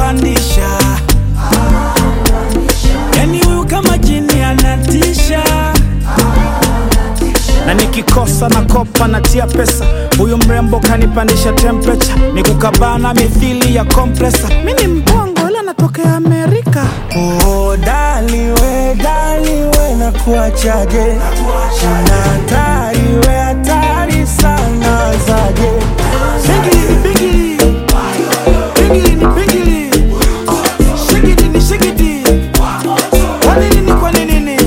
anapandisha yani huyu kama jini anatisha na nikikosa na kopa natia pesa huyu mrembo kanipandisha temperature ni kukabana mithili ya kompresa mi ni mbongo ila natokea amerika Oh, dali we, dali we na kuachaje na hatari we hatari sana zaje Bigili, bigili. Bigili ni bigili. Shigidi ni shigidi. Kwa nini ni kwa nini ni?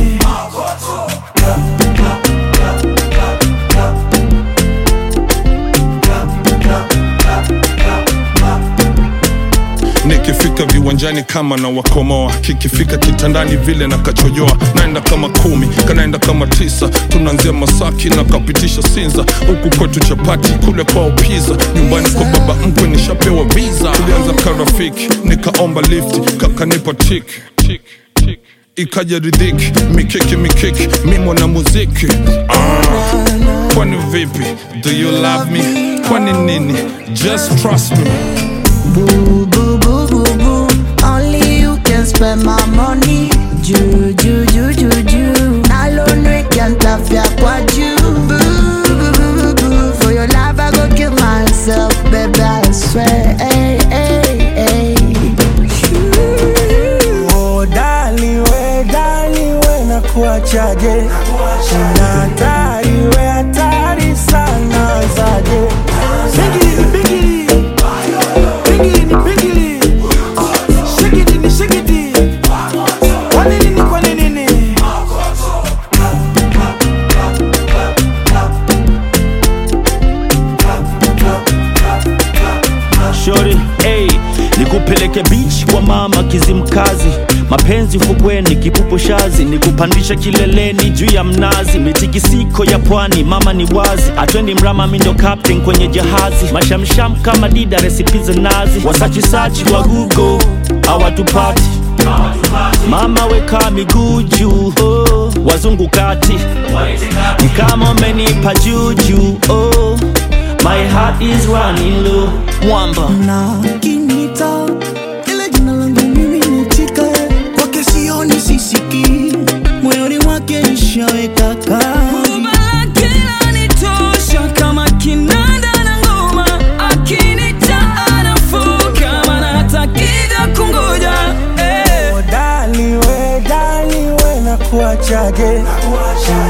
nikifika viwanjani kama na wakomoa kikifika kitandani vile na kachojoa naenda kama kumi kanaenda kama tisa tunaanzia masaki na kapitisha sinza huku kwetu chapati kule kwao piza nyumbani kwa baba mkwe nishapewa visa tulianza karafiki nikaomba lift kakanipa tik tik tik ikaja ridhiki mikiki mikiki mi mwana muziki ah. kwani vipi do you love me kwani nini just trust me Boo, boo, boo, boo, boo. Only you can spend my money. Ju, ju, ju, ju, ju. Nalonwe can't laugh ya kwa ju. Boo, boo, boo, boo, boo. For your love, I go kill myself, baby, I swear. Hey, hey, hey. Oh, dali we, dali we na kuachaje na hatari we hatari sana zaje Bigili, bigili. Bigili ni bigili. Shigidi ni shigidi. Kwa nini ni kwa nini ni? Shori, hey, nikupeleke beach kwa mama Kizimkazi, mapenzi fukweni, kipupo shazi, nikupandisha kileleni juu ya mnazi, mitikisiko ya pwani, mama ni wazi, atwendi mrama, mi ndo captain kwenye jahazi, mashamsham kama dida, resipi za nazi, wasachisachi wa Google hawatupati Mama weka miguu juu, oh, wazungu kati ni kama umenipa juju, oh, my heart is running low, mwamba na kinita ile jina langu mimi nitika kwake sioni sisiki moyoni mwake nishaweka kadi Kinanitosha kama kinanda na ngoma, akinita anafoka, maana hata akija kungoja, eh. Oh, dali we, dali we na kuachaje